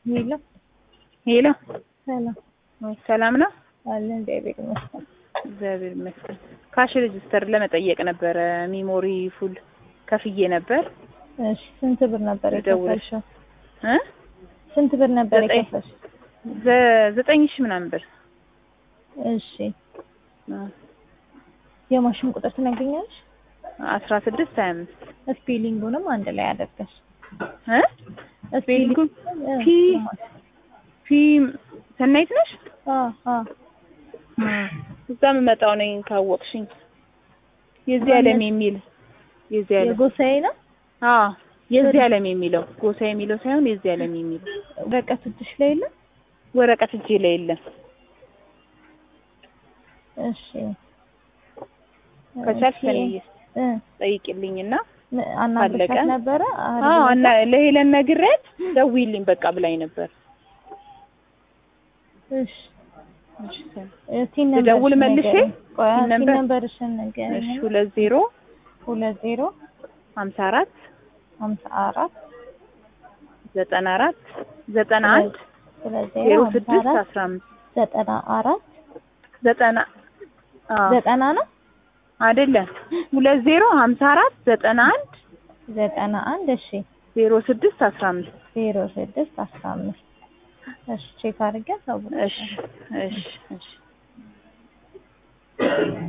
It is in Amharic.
ሄሎ ሄሎ ሰላም ሰላም ነው? አለ እግዚአብሔር ይመስገን። እግዚአብሔር ይመስገን። ካሽ ሬጅስተር ለመጠየቅ ነበረ። ሚሞሪ ፉል ከፍዬ ነበር እሺ ስንት ብር ነበር ልደውልሽ። የከፈልሽው? እ ስንት ብር ነበር ዘጠኝ። የከፈልሽው? ዘ- ዘጠኝ ሺህ ምናምን ብር እሺ የማሽን ቁጥር ትነግሪኛለሽ? አስራ ስድስት ሀያ አምስት ስፔሊንጉንም አንድ ላይ አደርገሽ እ ስፔሊንጉን እ፣ ፒ ፒ ሰናይት ነሽ? አ አ እዛ የምመጣው ነኝ ካወቅሽኝ። የዚህ ዓለም የሚል የዚህ ዓለም የጎሳዬ ነው አዎ የዚህ ዓለም የሚለው ጎሳ የሚለው ሳይሆን የዚህ ዓለም የሚለው ወረቀት እጅሽ ላይ የለም? ወረቀት እጄ ላይ የለም። እሺ ከቻልሽ እሺ፣ ሰንዬ እ ጠይቂልኝና ን- አናግረሻት ካለቀ? ነበረ? አዎ እና ለሄለን ነግሬያት ደውዪልኝ በቃ ብላኝ ነበር። እሺ እሺ ሰን- ቲን ልደውል ነምበርሽን መልሼ? ንገሪኝ። ቆይ ቲን ቲን ነምበር? ነምበርሽን ንገሪኝ። እሺ ሁለት ዜሮ ሁለት ዜሮ ሀምሳ አራት ሀምሳ አራት ዘጠና አራት ዘጠና አንድ ሁለት ዜሮ ዜሮ ሀምሳ ስድስት አራት አስራ አምስት ዘጠና አራት ዘጠና አዎ ዘጠና ነው አይደለም ሁለት ዜሮ ሀምሳ አራት ዘጠና አንድ ዘጠና አንድ እሺ ዜሮ ስድስት አስራ አምስት ዜሮ ስድስት አስራ አምስት እሺ ቼክ አድርጌ አሳውቅሻለሁ። እሺ እሺ እሺ